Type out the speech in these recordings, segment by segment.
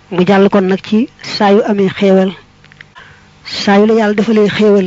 mu jàll kon nag ci saa yu amee xéewal saa yu la yàlla defalee xéewal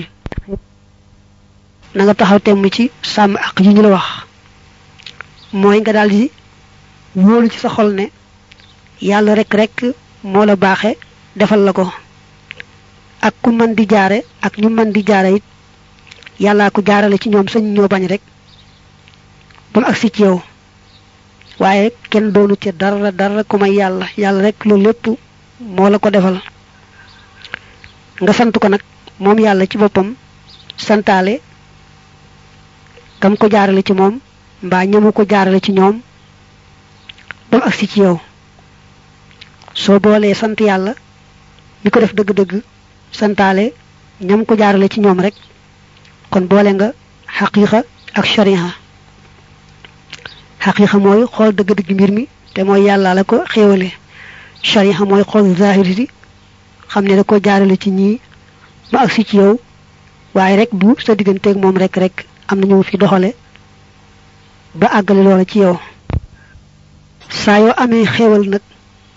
na nga taxaw temm ci sàmm ak yi ñu la wax mooy nga daldi wóolu ci sa xol ne yàlla rek rek moo la baaxe defal la ko ak ku mën di jaare ak ñu mën di jaare it yàllaa ko jaarale ci ñoom sañ ñoo bañ rek ba mu agsi ci yow waaye kenn doonu ci dara dara ku may yàlla yàlla rek loolu lépp moo la ko defal nga sant ko nag moom yàlla ci boppam santaale kam ko jaarale ci moom mbaa ñamu ko jaarale ci ñoom ba mu agsi ci yow soo boolee sant yàlla mi ko def dëgg-dëgg santaale ñam ko jaarale ci ñoom rek kon boole nga xaqiiqa ak shariha xaqiiqa mooy xool dëgg-dëgg mbir mi te mooy yàlla la ko xéewale shariha mooy xool zahiri di xam ne da ko jaarale ci ñii ba agsi ci yow waaye rek du sa digganteeg moom rek rek am na ñu fi doxale ba àggale loola ci yow saa yoo amee xéewal nag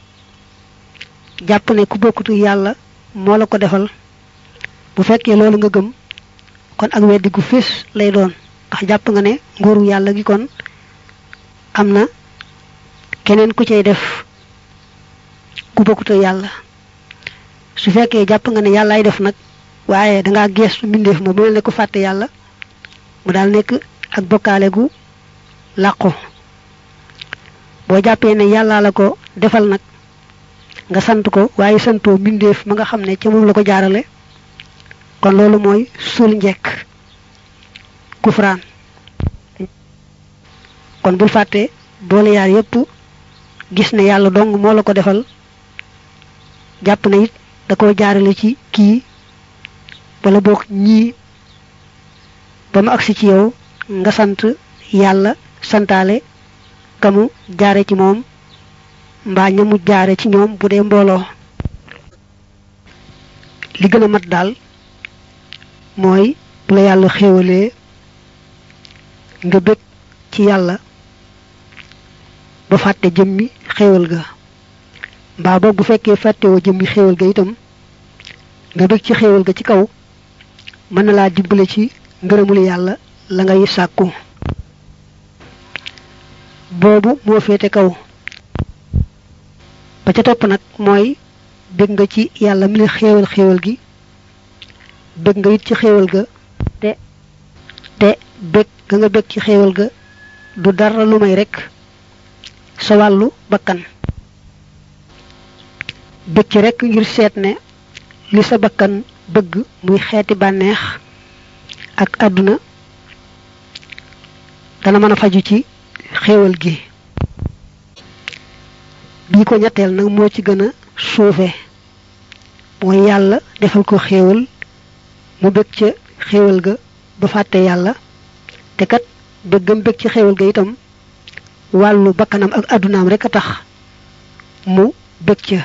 jàpp ne ku bokkutu yàlla moo la ko defal bu fekkee loolu nga gëm kon ak weddi gu fés lay doon ndax jàpp nga ne nguuru yàlla gi kon am na keneen ku cay def ku bokkutu yàlla su fekkee jàpp nga ne yàllaay def nag waaye dangaa geestu mbindeef ma bu mel ne ku fàtte yàlla mu daal nekk ak bokkaale gu làqu boo jàppee ne yàllaa la ko defal nag nga sant ko waaye santoo mbindeef ma nga xam ne ca moom la ko jaarale kon loolu mooy suul njekk kufraan kon bul fàtte boole yaar yépp gis ne yàlla dong moo la ko defal jàpp na it da ko jaarale ci kii wala boog ñii ba mu agsi ci yow nga sant yàlla santaale kamu jaare ci moom mbaa ñamu jaare ci ñoom bu dee mbooloo li gën a mat daal mooy bu la yàlla xéewalee nga bëgg ci yàlla ba fàtte jëmmi xéewal ga mbaa boog bu fekkee fàttewoo jëmmi xéewal ga itam nga bëgg ci xéewal ga ci kaw mën na laa dimbale ci ngërëmul yàlla la ngay sàkku boobu moo féete kaw ba ca topp nag mooy bëgg nga ci yàlla mi la xéewal xéewal gi bëgg nga it ci xéewal ga te te bëgg ga nga bëgg ci xéewal ga du dara lu may rekk sa wàllu bakkan bëgg ci rekk ngir seet ne li sa bakkan bëgg muy xeeti bànneex ak àdduna dana mën a faju ci xéewal gi bii ko ñetteel nag moo ci gën a suufe mooy yàlla defal ko xéewal mu bëgg ca xéewal ga ba fàtte yàlla te kat bëggam bëgg ci xéewal ga itam wàllu bakkanam ak àddunaam rek a tax mu bëgg ca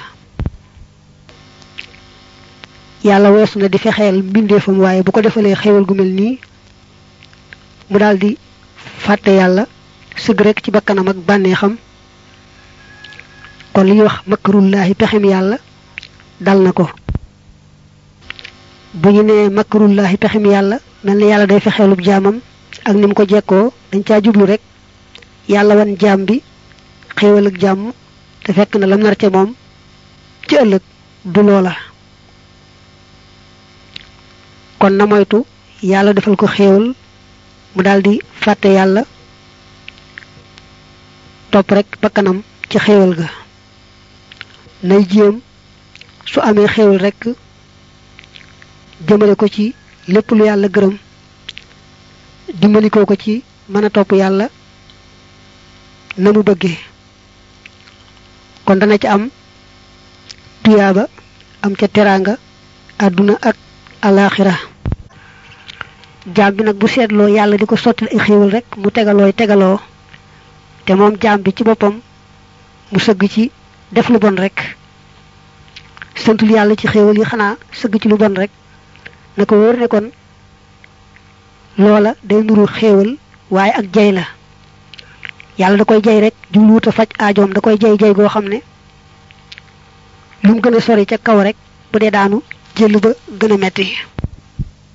yàlla weesu na di fexeel mbindeefam waaye bu ko defalee xéewal gu mel nii mu daldi fàtte yàlla sëgg rek ci bakkanam ak bànneexam kon li ñuy wax makrullaahi pexem yàlla dal na ko bu ñu nee makrullaahi pexem yàlla mel ni yàlla day fexeelub jaamam ak ni mu ko jekkoo dañ caa jublu rek yàlla wan jaam bi xéewal ak jàmm te fekk na lam nar ca moom ci ëllëg du loola kon na moytu yàlla defal ko xéewal mu daldi fàtte yàlla topp rek bakkanam ci xéewal ga nay jéem su amee xéewal rek jëmale ko ci lépp lu yàlla gërëm dimbalikoo ko ci mën a topp yàlla na mu bëggee kon dana ci am tuyaaba am ca teraanga àdduna ak alaaxira jaam bi nag bu seetloo yàlla di ko sottil ay xéewal rek mu tegalooy tegaloo te moom jaam bi ci boppam mu sëgg ci def lu bon rek santul yàlla ci xéewal yi xanaa sëgg ci lu bon rek na ko wóor ne kon loola day nuru xéewal waaye ak jay la yàlla da koy jay rek jubluwut a faj aajoom da koy jay jay goo xam ne lu mu gën a sori ca kaw rek bu dee daanu jël ba gën a metti